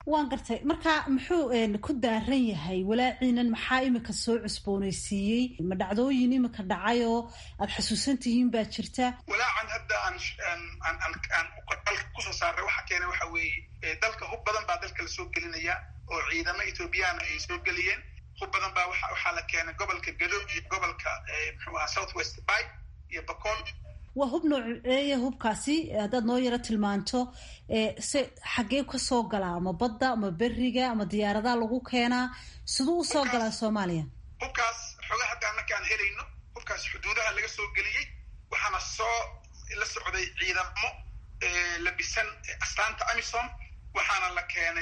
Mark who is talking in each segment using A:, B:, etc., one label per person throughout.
A: waan gartay marka muxuu ku daaran yahay walaaciinan maxaa imika soo cusboonaysiiyey ma dhacdooyin imika dhacay oo aada xasuusan tihiin baa jirta
B: walaacan hadda aan dalka kusoo saaray waxa keena waxa weeye dalka hub badan baa dalka lasoo gelinaya oo ciidamo ethoobiyaana ay soo geliyeen hub badan baa waxaa la keenay gobolka gado iyo gobolka muxuu ahaa south west by iyo bacool
A: waa hub nooceeya hubkaasi haddaad noo yaro tilmaanto se xaggee ka soo galaa ama badda ama beriga ama diyaaradaha lagu keenaa siduu usoo galaa soomaaliya
B: hubkaas xooga hadda markaan helayno hubkaas xuduudaha laga soo geliyey waxaana soo la socday ciidamo labisan astaanta amisom waxaana la keenay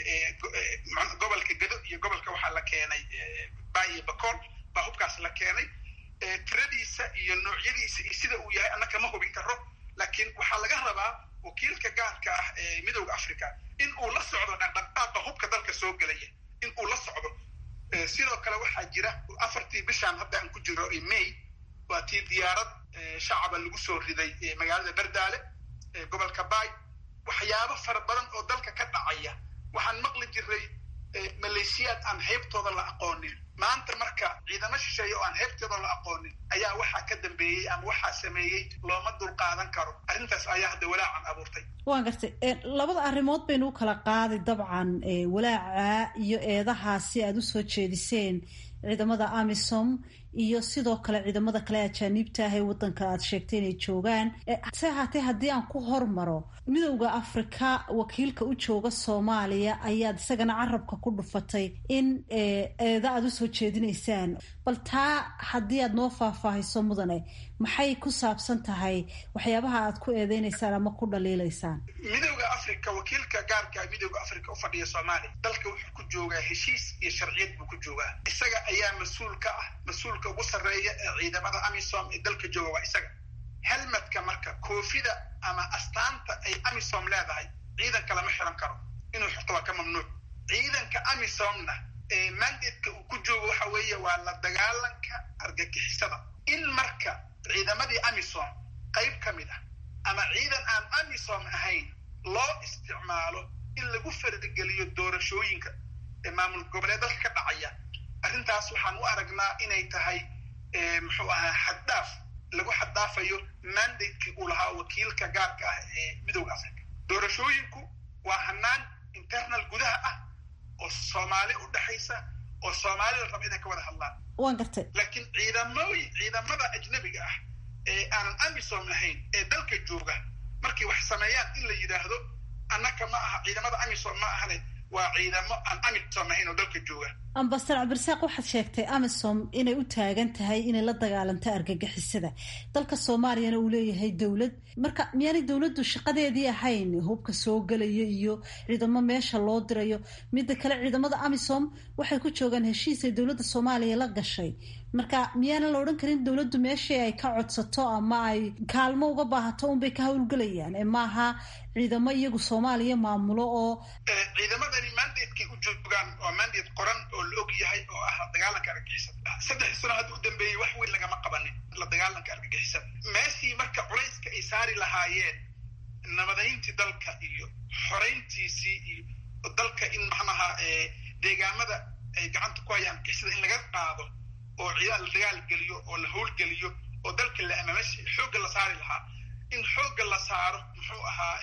B: gobolka gado iyo gobolka waxaa la keenay bay iyo bacool baa hubkaas la keenay tiradiisa iyo noocyadiisa iyo sida uu yahay annaka ma hubin karo laakiin waxaa laga rabaa wakiilka gaarka ah ee midooda africa in uu la socdo dhaqdhaqaaqa hubka dalka soo gelaya in uu la socdo sidoo kale waxaa jira afartii bishaan hadda aan ku jiro may waa tii diyaarad shacaba lagu soo riday magaalada berdaale gobolka bay waxyaabo fara badan oo dalka ka dhacaya waxaan maqli jiray maleeshiyaad aan heybtooda la aqoonin maanta marka ciidamo shisheeye oo aan heybtooda la aqoonin ayaa waxaa ka dambeeyey ama waxaa sameeyey looma dulqaadan karo arrintaas ayaa hadda walaacan abuurtay
A: waan gartay labada arrimood baynu u kala qaaday dabcan walaaca iyo eedahaasi aada usoo jeediseen ciidamada amisom iyo sidoo kale ciidamada kale ajaaniibta ah ee waddanka aad sheegtay inay joogaan se ahaatee haddii aan ku hormaro midowda afrika wakiilka u jooga soomaaliya ayaad isagana carabka ku dhufatay in eeda aada usoo jeedinaysaan bal taa haddii aad noo faahfaahiso mudane maxay ku saabsan tahay waxyaabaha aad ku eedeynaysaan ama ku dhaliilaysaan
B: midowda africa wakiilka gaarka midowda africa u fadhiya soomaaliya dalka wuxuu ku joogaa heshiis iyo sharciyad buu ku joogaa isaga ayaa mas-uul ka ah mas-uulka ugu sarreeya ee ciidamada amisom ee dalka jooga waa isaga helmadka marka koofida ama astaanta ay amisom leedahay ciidanka lama xiran karo inuu xirto waa ka mamnuuc ciidanka amisomna mandatka uu ku joogo waxa weeye waa la dagaalanka argagixisada in marka ciidamadii amisom qayb ka mid ah ama ciidan aan amisom ahayn loo isticmaalo in lagu fardigeliyo doorashooyinka ee maamul goboleed dalka ka dhacaya arrintaas waxaan u aragnaa inay tahay muxuu ahaa xaddaaf lagu xaddaafayo mandatekii uu lahaa wakiilka gaarka ah ee midowda africa doorashooyinku waa hanaan internal gudaha ah oo soomaali u dhexaysa oo soomaali la raba inay ka wada hadlaan
A: waan gartay
B: laakiin ciidamooyin ciidamada ajnabiga ah ee aanan amisom ahayn ee dalka jooga markay wax sameeyaan in la yidhaahdo annaka ma aha ciidamada amisom ma ahane waa ciidamo aan amisom ahayn oo dalka jooga
A: ambasador cabdirasaaq waxaad sheegtay amisom inay u taagan tahay inay la dagaalanto argagixisada dalka soomaaliyana uu leeyahay dowlad marka miyaanay dowladdu shaqadeedii ahayn hubka soo gelaya iyo ciidamo meesha loo dirayo midda kale ciidamada amisom waxay ku joogaan heshiis ay dowladda soomaaliya la gashay marka miyaana la odhan karin dowladdu meeshii ay ka codsato ama ay kaalmo uga baahato unbay ka howlgelayaan ee maaha ciidamo iyagu soomaaliya maamulo oo
B: ciidamadani mandatekay u joogaan waa mandate qoran oo la og yahay oo ah la dagaalanka argagixisada saddex sano hadda u dambeeyey wax weyn lagama qabanin la dagaalanka argagixisada meeshii marka culayska ay saari lahaayeen nabadayntii dalka iyo xorayntiisii iyo dalka in macnaha deegaamada ay gacanta ku hayaan argagixisada in laga qaado oo ciidan la dagaal geliyo oo la howlgeliyo oo dalka la amameshi xoogga la saari lahaa in xoogga la saaro muxuu ahaa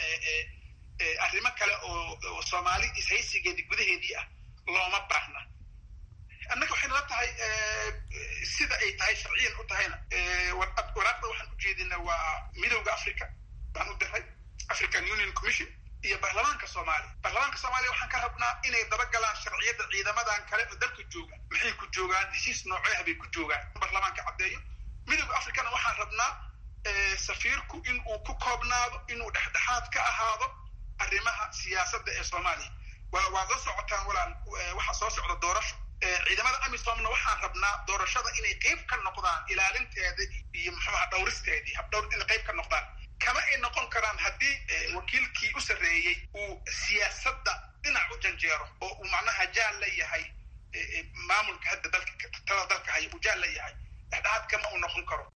B: arrimo kale oo soomaali ishaysigeedii gudaheedii ah looma baahna annaga waxay nala tahay sida ay tahay sharciyan u tahayna waraaqda waxaan u jeedina waa midowda africa baan u diray african union commission iyo baarlamaanka soomaaliya baarlamaanka soomaaliya waxaan ka rabnaa inay dabagalaan sharciyadda ciidamadan kale oo dalka jooga maxay ku joogaan heshiis nooceah bay ku joogaan baarlamaanka caddeeyo midowda africana waxaan rabnaa safiirku in uu ku koobnaado inuu dhexdhexaad ka ahaado arrimaha siyaasadda ee soomaaliya waad la socotaan walaal waxaa soo socda doorasho ciidamada amisomna waxaan rabnaa doorashada inay qayb ka noqdaan ilaalinteeda iyo muxuuha dhowristeedii habdhowr inay qayb ka noqdaan kama ay noqon karaan haddii wakiilkii u sarreeyey uu siyaasadda dhinac u janjeero oo uu macnaha jaal la yahay